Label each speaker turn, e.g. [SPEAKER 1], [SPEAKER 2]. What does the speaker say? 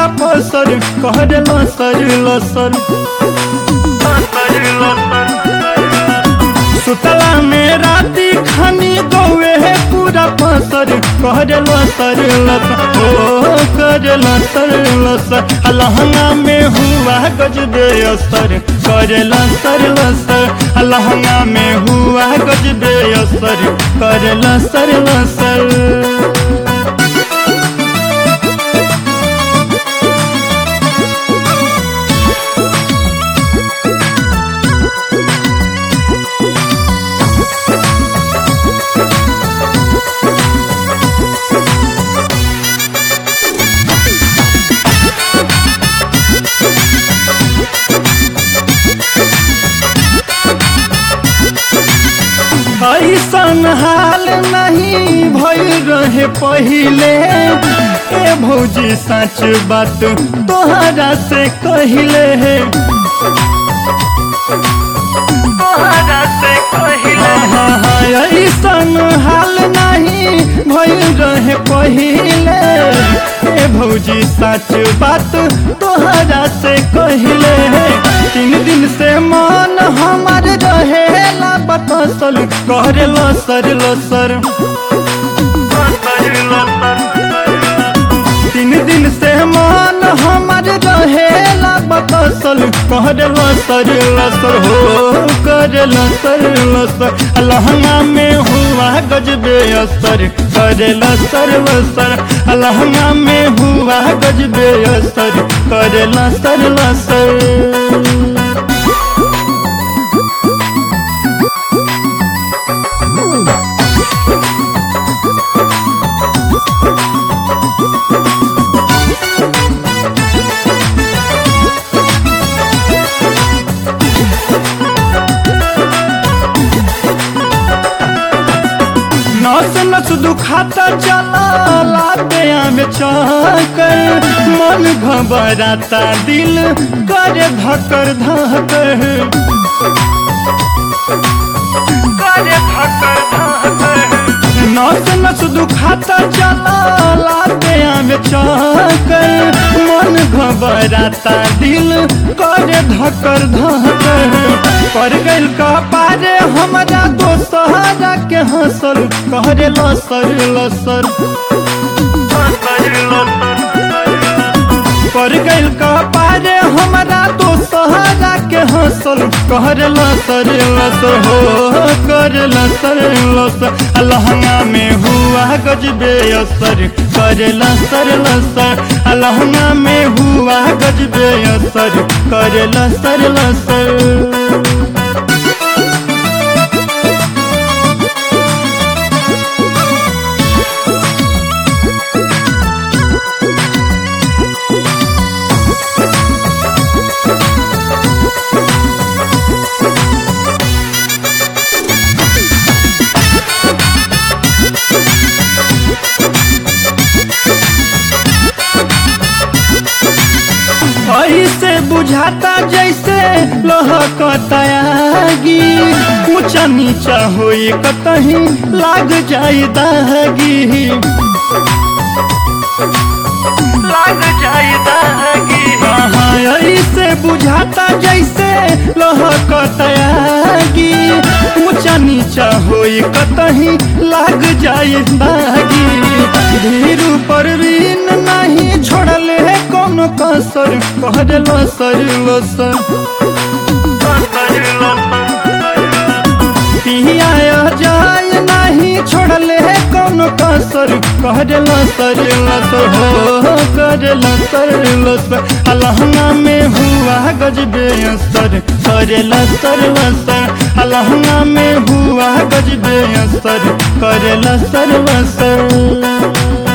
[SPEAKER 1] पूरा पसर कर लसर लसर सुतला में राती खानी गौए है पूरा पसर कर लसर लसर ओ कर लसर लसर लहंगा में हुआ गजबे असर कर लसर लसर लहंगा में हुआ गजबे असर कर लसर लसर ऐसन हाल नहीं भइल रहे पहिले ए भौजी सच बात तोहरा से कहिले है तोहरा से कहिले ऐसन हाल नहीं भइल रहे पहिले ए भौजी सच बात तोहरा से कहिले है तीन दिन से मन हमार रहेला बतसल करे लसर लसर तीन दिन से मन हमार रहेला बतसल करे लसर लसर हो करे लसर लसर लहंगा में हुआ गजबे असर करे लसर लसर लहंगा में हुआ गजबे असर करे लसर लसर नस नस दुखाता चला लाते में चकर मन घबराता दिल करे धकर धकर करे धकर धकर नस नस दुखाता चला लाते में चकर मन घबराता दिल करे धकर धकर पर गइल कह पारे हमरा दोसहरा के हंसल कहरे लसर लसर पर गइल कह पारे हमरा दोसहरा के हंसल कहरे लसर लसर हो कर लसर लसर लहंगा में हुआ गजबे असर करे लसर लसर लहंगा में हुआ गजबे असर करे लसर लसर ऐसे बुझाता जैसे लहकतागी ऊंचा नीचा होई कतही लाग जाई दागी लाग जाई दागी हाँ ऐसे बुझाता जैसे लहकतागी ऊंचा नीचा होई कतही लाग जाई दागी धीरू पर रीन नहीं छोड़ल है कोनो कसर कहल लसर लसर पिया जाय नहीं छोड़ल है कोनो कसर कहल लसर लसर हो कर लसर लसर अलहंगा में हुआ गजबे असर करे लसर लसर अलहंगा में हुआ गजबे असर करे लसर लसर